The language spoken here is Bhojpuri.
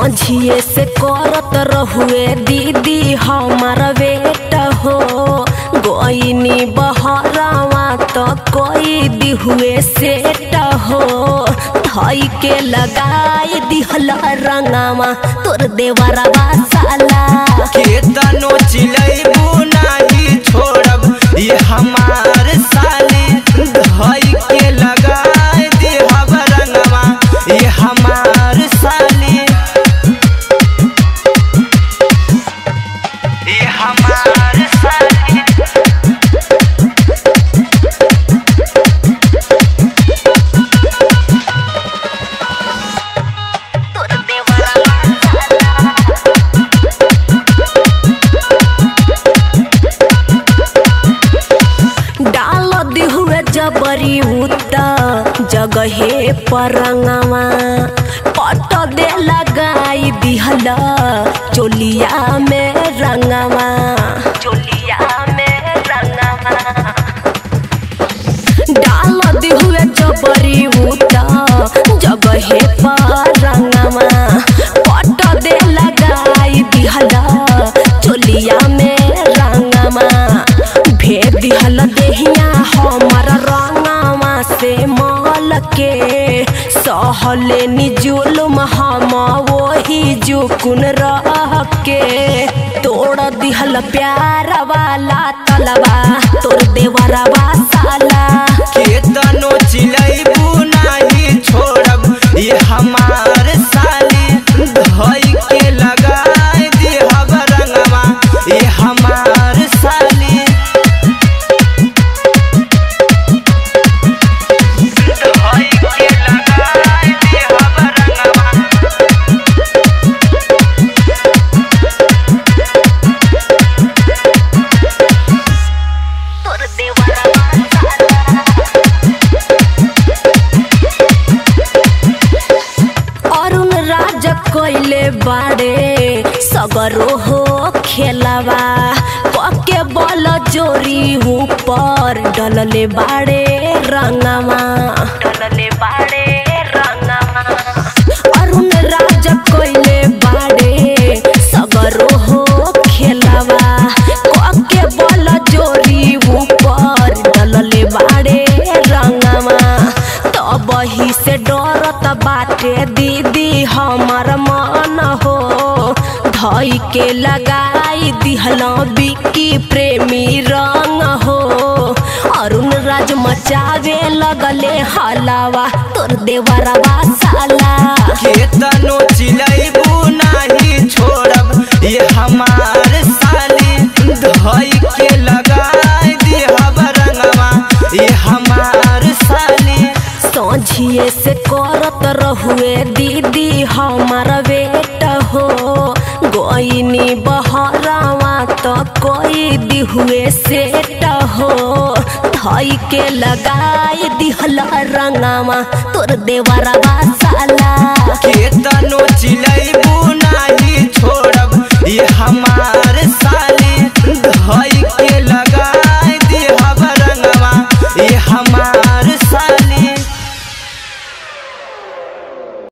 सोझिए से करत रहुए दीदी हमार बेट हो गोइनी बहरावा तो कोई दिहुए सेट हो धई के लगाई दिहल रंगावा तोर देवरवा साला केतनो चिलैबू नाही छोड़ब ये हमार साली धई के लगाए देहब रंगवा ये हमार साली ये हमार साली तोर देवरवा डाल दिहुए जबरी उता जगहे परंगवा पट दे लगाई दिहल चोलिया में रंगवा चोलिया में रंगवा डाल दिहुए जबरी उता जगहे परंगवा पट दे लगाई दिहल चोलिया में रंगवा भेद दिहल देहिया हमर रंगवा से मल के सहले निजुलम हम वही जुकुन रह के तोड़ दिहल प्यार वाला तलवा तोर देवरवा साला केतनो चिलैबू नाही छोड़ब ये हमार साली धई के लगाए देहब रंगवा ये हमार साली धई के लगाए देहब रंगवा तोर देवरवा साला अरुण राज कोइले बाड़े सगरो हो खेलवा पके बल जोरी ऊपर डलले बाड़े रंगवा डलले बाड़े रंगवा अरुण राज कोइले बाड़े सगरो हो खेलवा पके बल जोरी ऊपर डलले बाड़े रंगवा तब ही से डरत बाटे दीदी हमर मन हो धई के लगाई दिहल बिक्की प्रेमी रंग हो अरुण राज मचावे लगले हलावा तोर देवरवा साला केतनो चिलैबू नाही छोड़ब ये हमार साली धई के लगाए देहब रंगवा ये हमार साली सोझिए से करत रहुए दीदी हमार बेट हो गोइनी बहरावा तो कोई दिहुए सेट हो धई के लगाई दिहल रंगावा तोर देवरवा साला केतनो चिलैबू